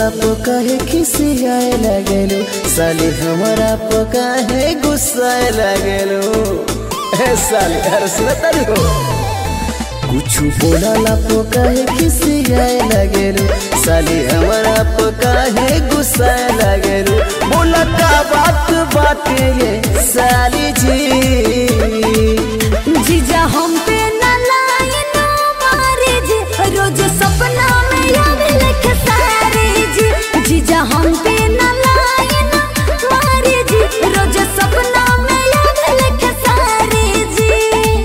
बोलला पो कहे खिसियाए लगेलो साली हमारा पो कहे गुस्साए लगेलो ए साली अरे सुनता हो कुछ बोलला पो कहे खिसियाए लगेलो साली हमारा पो कहे गुस्साए लगेलो बोला का बात बाटे ये साली जी जीजा हम पे न लाइन मारे जी रोज सपना में आवे लेके सारे जी जीजा हम पे न लाइन मारे जी रोज सपना में आवे लेके सारे जी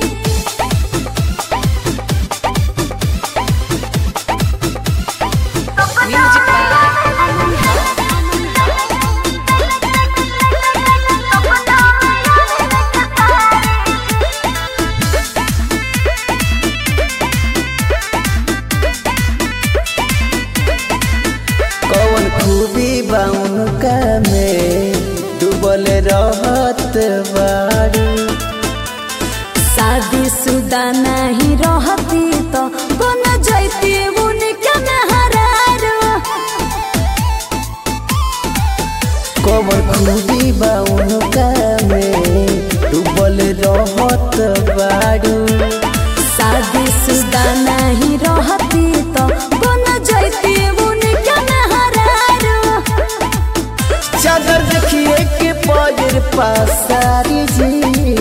कौन खूबी बाउन का में डूबल रहत बाड़ी शादी शुदा नहीं रहती तो बन जाती उनके नहरारो कौन खूबी बाउन का में डूबल रहत बाड़ी शादी शुदा नहीं रहती तो बन जाती उनके नहरारो चादर देखिए के पजर पासारी जी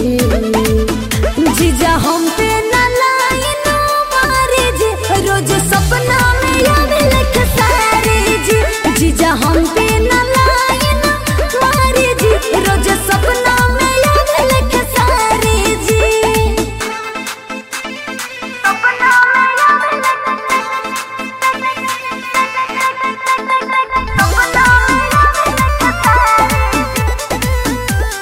जीजा हम पे न लाइन मारे जी रोज सपना में आवे लेके सारे जी जीजा हम पे न लाइन मारे जी रोज सपना में आवे लेके सारे जी सपना में आवे लेके सपना में आवे लेके सारे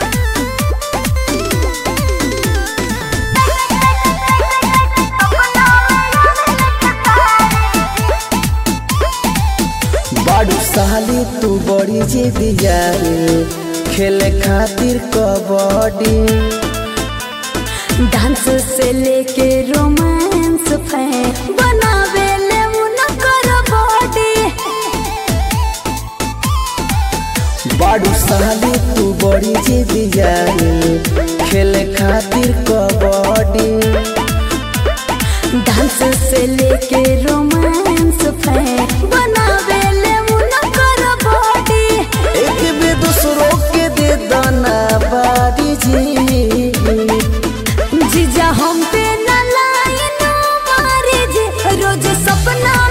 बाड़ू साली तू बड़ी जे दियाए खेले खातिर कबड्डी डांस से लेके रोमांस फै बनावे ले उनकर बॉडी बाड़ू साली तू बड़ी जे दियाए खेले खातिर कबड्डी डांस से लेके रोमांस फै बनावे ले उनकर बॉडी एक बे दूसरों के दे दाना बारी जी जीजा हम पे न लाइन मारे जी रोज सपना